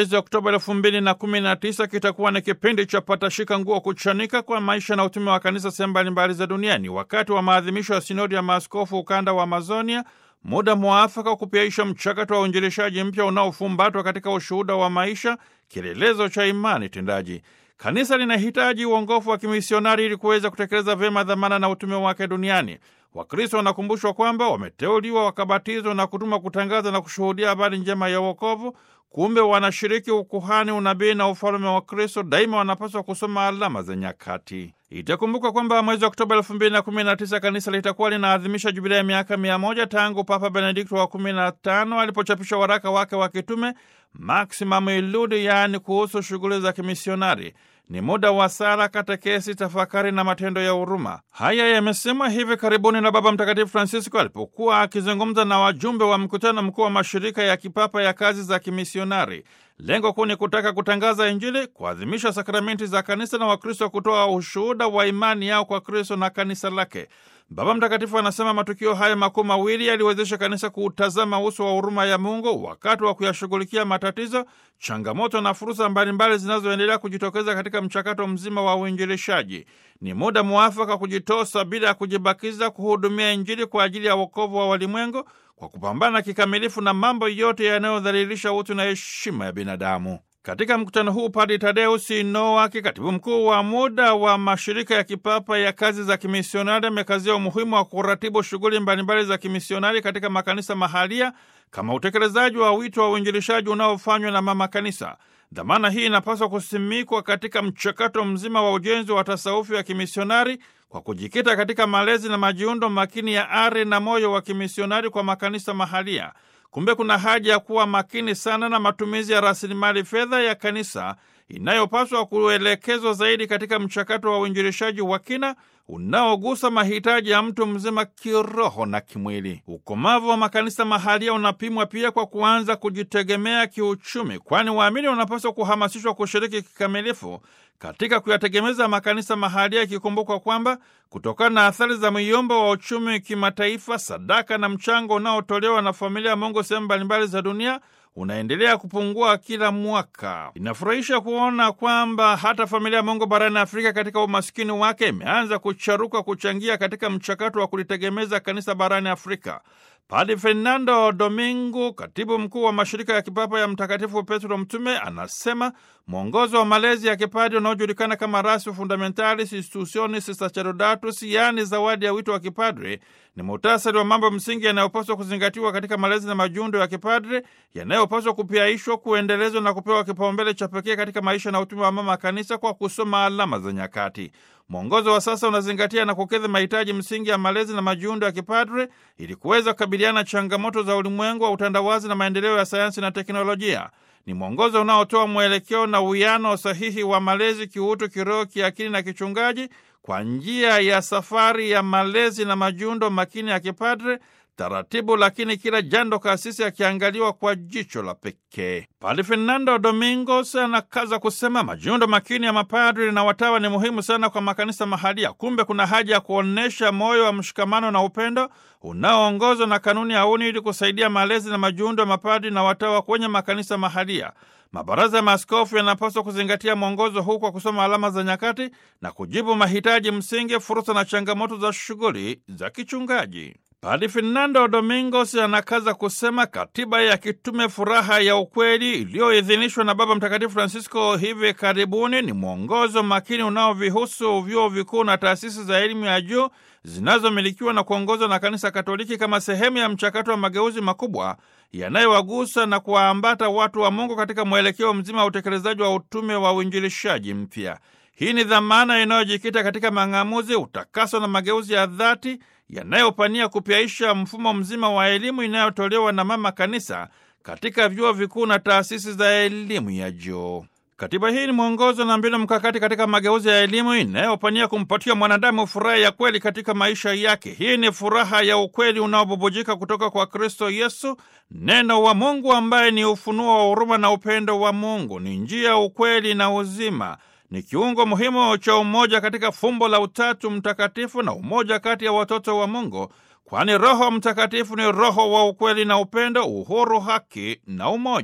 mwezi Oktoba elfu mbili na kumi na tisa kitakuwa ni kipindi cha patashika nguo kuchanika kwa maisha na utume wa kanisa sehemu mbalimbali za duniani, wakati wa maadhimisho ya sinodi ya maaskofu ukanda wa Amazonia, muda mwafaka wa kupiaisha mchakato wa uinjilishaji mpya unaofumbatwa katika ushuhuda wa maisha, kielelezo cha imani tendaji. Kanisa linahitaji uongofu wa kimisionari ili kuweza kutekeleza vyema dhamana na utume wake duniani. Wakristo wanakumbushwa kwamba wameteuliwa, wakabatizwa na kutumwa kutangaza na kushuhudia habari njema ya wokovu. Kumbe wanashiriki ukuhani, unabii na ufalume wa Kristo. Daima wanapaswa kusoma alama za nyakati. Itakumbuka kwamba mwezi Oktoba elfu mbili na kumi na tisa kanisa litakuwa linaadhimisha jubilia ya miaka mia moja tangu Papa Benedikto wa kumi na tano alipochapisha waraka wake wa kitume Maximum Illudi, yaani kuhusu shughuli za kimisionari. Ni muda wa sala, katekesi, tafakari na matendo ya huruma. Haya yamesemwa hivi karibuni na Baba Mtakatifu Francisco alipokuwa akizungumza na wajumbe wa mkutano mkuu wa mashirika ya kipapa ya kazi za kimisionari. Lengo kuu ni kutaka kutangaza Injili, kuadhimisha sakramenti za kanisa na Wakristo kutoa ushuhuda wa imani yao kwa Kristo na kanisa lake. Baba Mtakatifu anasema matukio haya makuu mawili yaliwezesha kanisa kuutazama uso wa huruma ya Mungu wakati wa kuyashughulikia matatizo, changamoto na fursa mbalimbali zinazoendelea kujitokeza katika mchakato mzima wa uinjilishaji. Ni muda mwafaka kujitosa bila ya kujibakiza kuhudumia Injili kwa ajili ya wokovu wa walimwengu kwa kupambana kikamilifu na mambo yote yanayodhalilisha utu na heshima ya binadamu. Katika mkutano huu Padri Tadeusi Nowaki, katibu mkuu wa muda wa mashirika ya kipapa ya kazi za kimisionari, amekazia umuhimu wa kuratibu shughuli mbalimbali za kimisionari katika makanisa mahalia kama utekelezaji wa wito wa uinjilishaji unaofanywa na mama kanisa. Dhamana hii inapaswa kusimikwa katika mchakato mzima wa ujenzi wa tasawufi ya kimisionari kwa kujikita katika malezi na majiundo makini ya ari na moyo wa kimisionari kwa makanisa mahalia. Kumbe kuna haja ya kuwa makini sana na matumizi ya rasilimali fedha ya kanisa inayopaswa kuelekezwa zaidi katika mchakato wa uinjilishaji wa kina unaogusa mahitaji ya mtu mzima kiroho na kimwili. Ukomavu wa makanisa mahalia unapimwa pia kwa kuanza kujitegemea kiuchumi, kwani waamini wanapaswa kuhamasishwa kushiriki kikamilifu katika kuyategemeza makanisa mahalia, ikikumbuka kwamba kutokana na athari za myombo wa uchumi kimataifa, sadaka na mchango unaotolewa na familia ya Mungu sehemu mbalimbali za dunia unaendelea kupungua kila mwaka. Inafurahisha kuona kwamba hata familia ya Mungu barani Afrika katika umaskini wake imeanza kucharuka kuchangia katika mchakato wa kulitegemeza kanisa barani Afrika. Padre Fernando Domingo, katibu mkuu wa mashirika ya kipapa ya Mtakatifu Petro Mtume, anasema mwongozo wa malezi ya kipadi unaojulikana kama Ratio Fundamentalis Institutionis Sacerdotatus, yaani zawadi ya wito wa kipadre, ni muhtasari wa mambo msingi yanayopaswa kuzingatiwa katika malezi na majundo ya kipadre, yanayopaswa kupiaishwa, kuendelezwa na kupewa kipaumbele cha pekee katika maisha na utume wa mama kanisa kwa kusoma alama za nyakati. Mwongozo wa sasa unazingatia na kukidhi mahitaji msingi ya malezi na majiundo ya kipadre ili kuweza kukabiliana changamoto za ulimwengu wa utandawazi na maendeleo ya sayansi na teknolojia. Ni mwongozo unaotoa mwelekeo na uwiano sahihi wa malezi kiutu, kiroho, kiakili na kichungaji kwa njia ya safari ya malezi na majiundo makini ya kipadre taratibu lakini kila jando kasisi akiangaliwa kwa jicho la pekee. Padre Fernando Domingos anakaza kusema majiundo makini ya mapadri na watawa ni muhimu sana kwa makanisa mahalia. Kumbe kuna haja ya kuonyesha moyo wa mshikamano na upendo unaoongozwa na kanuni ya uni ili kusaidia malezi na majiundo ya mapadri na watawa kwenye makanisa mahalia. Mabaraza ya maaskofu yanapaswa kuzingatia mwongozo huu kwa kusoma alama za nyakati na kujibu mahitaji msingi, fursa na changamoto za shughuli za kichungaji. Padre Fernando Domingos anakaza kusema katiba ya kitume Furaha ya Ukweli iliyoidhinishwa na Baba Mtakatifu Francisco hivi karibuni ni mwongozo makini unaovihusu vyuo vikuu na taasisi za elimu ya juu zinazomilikiwa na kuongozwa na Kanisa Katoliki kama sehemu ya mchakato wa mageuzi makubwa yanayowagusa na kuwaambata watu wa Mungu katika mwelekeo mzima wa utekelezaji wa utume wa uinjilishaji mpya. Hii ni dhamana inayojikita katika mang'amuzi, utakaso na mageuzi ya dhati yanayopania kupyaisha mfumo mzima wa elimu inayotolewa na Mama Kanisa katika vyuo vikuu na taasisi za elimu ya juu. Katiba hii ni mwongozo na mbinu mkakati katika mageuzi ya elimu inayopania kumpatia mwanadamu furaha ya kweli katika maisha yake. Hii ni furaha ya ukweli unaobubujika kutoka kwa Kristo Yesu, neno wa Mungu ambaye ni ufunuo wa huruma na upendo wa Mungu, ni njia, ukweli na uzima ni kiungo muhimu cha umoja katika fumbo la Utatu Mtakatifu na umoja kati ya watoto wa Mungu, kwani Roho Mtakatifu ni roho wa ukweli na upendo, uhuru, haki na umoja.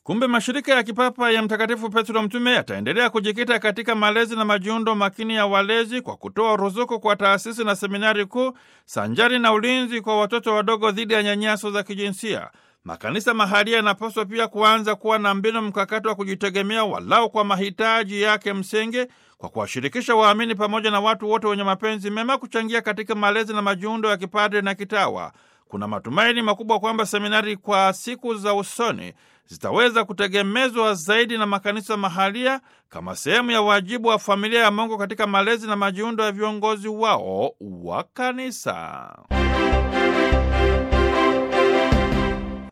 Kumbe mashirika ya kipapa ya Mtakatifu Petro Mtume yataendelea kujikita katika malezi na majiundo makini ya walezi kwa kutoa ruzuku kwa taasisi na seminari kuu sanjari na ulinzi kwa watoto wadogo dhidi ya nyanyaso za kijinsia. Makanisa mahalia yanapaswa pia kuanza kuwa na mbinu mkakati wa kujitegemea walau kwa mahitaji yake msingi, kwa kuwashirikisha waamini pamoja na watu wote wenye mapenzi mema kuchangia katika malezi na majiundo ya kipadre na kitawa. Kuna matumaini makubwa kwamba seminari kwa siku za usoni zitaweza kutegemezwa zaidi na makanisa mahalia kama sehemu ya wajibu wa familia ya Mungu katika malezi na majiundo ya viongozi wao wa kanisa.